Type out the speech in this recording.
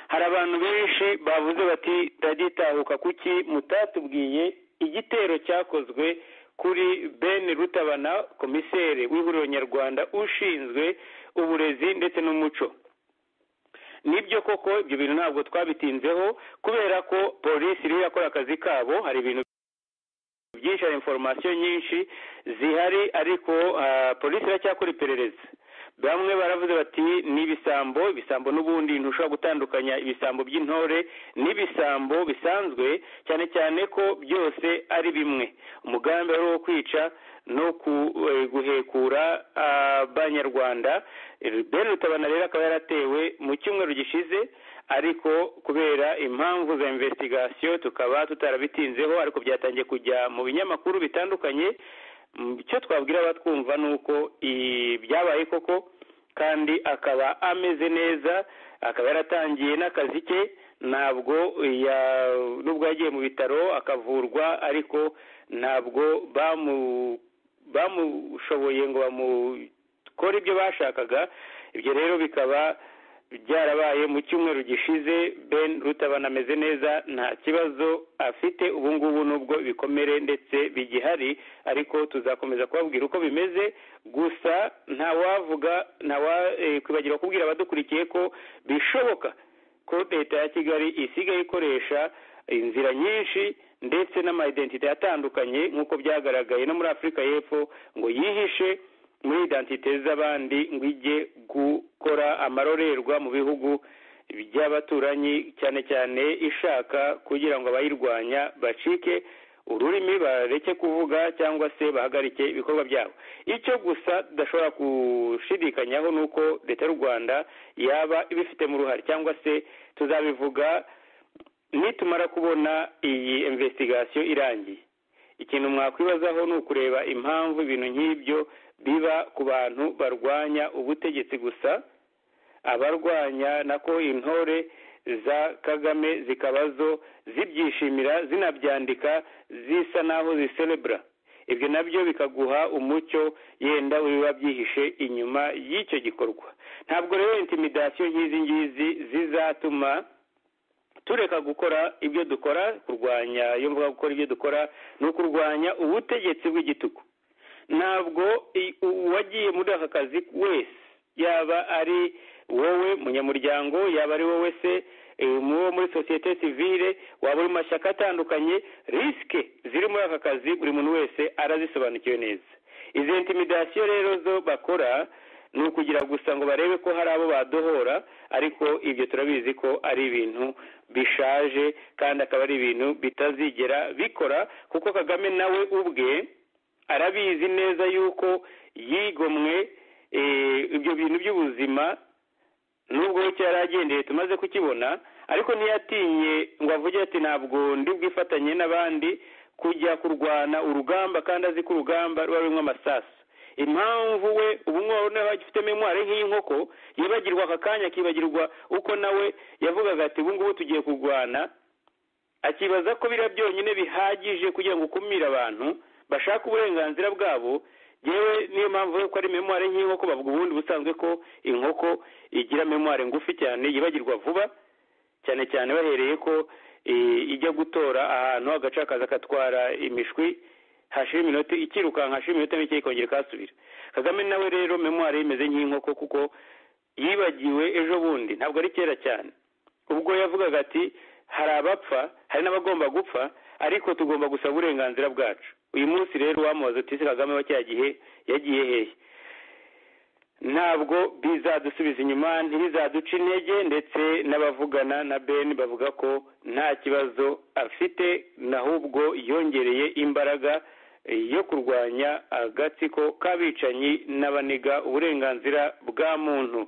hari abantu benshi bavuze bati ndagitahuka kuki mutatubwiye igitero cyakozwe kuri ben rutabana komiseri w'ihuriro nyarwanda ushinzwe uburezi ndetse n'umuco nibyo koko ibyo bintu ntabwo twabitinzeho kubera ko polisi iriho yakora akazi kabo hari ibintu byinshi hari inforomasiyo nyinshi zihari ariko polisi iracyakora iperereza bamwe baravuze bati ni ibisambo ibisambo n'ubundi ntushobora gutandukanya ibisambo by'intore n'ibisambo bisanzwe cyane cyane ko byose ari bimwe umugambi wari uwo kwica no guhekura abanyarwanda ben rutabana rero akaba yaratewe mu cyumweru gishize ariko kubera impamvu za investigasiyo tukaba tutarabitinzeho ariko byatangiye kujya mu binyamakuru bitandukanye icyo twabwira abatwumva ni uko byabaye koko kandi akaba ameze neza akaba yaratangiye n'akazi ke ntabwo nubwo yagiye mu bitaro akavurwa ariko ntabwo bamushoboye ngo bamukore ibyo bashakaga ibyo rero bikaba byarabaye mu cyumweru gishize ben rutabana ameze neza nta kibazo afite ubu ngubu nubwo ibikomere ndetse bigihari ariko tuzakomeza kubabwira uko bimeze gusa ntawavuga ntawakwibagirwa kubwira abadukurikiye ko bishoboka ko leta ya kigali isigaye ikoresha inzira nyinshi ndetse n'amayidentite atandukanye nk'uko byagaragaye no muri afurika y'epfo ngo yihishe muri idantite z'abandi ngo ijye gukora amarorerwa mu bihugu by'abaturanyi cyane cyane ishaka kugira ngo abayirwanya bacike ururimi bareke kuvuga cyangwa se bahagarike ibikorwa byabo icyo gusa tudashobora gushidikanyaho ni uko leta y'u rwanda yaba ibifitemo uruhare cyangwa se tuzabivuga nitumara kubona iyi imvesitigasiyo irangiye ikintu mwakwibazaho ni ukureba impamvu ibintu nk'ibyo biba ku bantu barwanya ubutegetsi gusa abarwanya nako intore za kagame zikaba zo zibyishimira zinabyandika zisa naho ziserebura ibyo nabyo bikaguha umucyo yenda biba byihishe inyuma y'icyo gikorwa ntabwo rero intimidasiyo nk'izi ngizi zizatuma tureka gukora ibyo dukora kurwanya iyo mvuga gukora ibyo dukora ni ukurwanya ubutegetsi bw'igitugu ntabwo uwagiye muri aka kazi wese yaba ari wowe munyamuryango yaba ari wowe se uwo muri sosiyete sivire waba uri mu mashyaka atandukanye risike ziri muri aka kazi buri muntu wese arazisobanukiwe neza izi intimidasiyo rero zo bakora ni ukugira gusa ngo barebe ko hari abo badohora ariko ibyo turabizi ko ari ibintu bishaje kandi akaba ari ibintu bitazigera bikora kuko kagame nawe ubwe arabizi neza yuko yigomwe ibyo bintu by'ubuzima nubwo cyari agendeye tumaze kukibona ariko ntiyatinye ngo avuge ati ntabwo ndi bwifatanye n'abandi kujya kurwana urugamba kandi azi ko urugamba ruba rurimo amasasu impamvu we ubu noneho agifite memwari nk'inkoko yibagirwa aka kanya akibagirwa uko nawe yavugaga ati ubu ngubu tugiye kurwana akibaza ko biriya byonyine bihagije kugira ngo ukumire abantu bashaka uburenganzira bwabo yewe niyo mpamvu ko ari memwari nk'inkoko bavuga ubundi busanzwe ko inkoko igira memwari ngufi cyane yibagirwa vuba cyane cyane bahereye ko ijya gutora ahantu agaca kaza agatwara imishwi hashira iminota ikirukanka hashira iminota mike ikongera ikahasubira kagame nawe rero memwari imeze nk'inkoko kuko yibagiwe ejo bundi ntabwo ari kera cyane ubwo yavugaga ati hari abapfa hari n'abagomba gupfa ariko tugomba gusaba uburenganzira bwacu uyu munsi rero wamubaza uti ese kagame wa cya gihe yagiye hehe ntabwo bizadusubiza inyuma ntibizaduca intege ndetse n'abavugana na ben bavuga ko nta kibazo afite n'ahubwo yongereye imbaraga yo kurwanya agatsiko k'abicanyi n'abaniga uburenganzira bwa muntu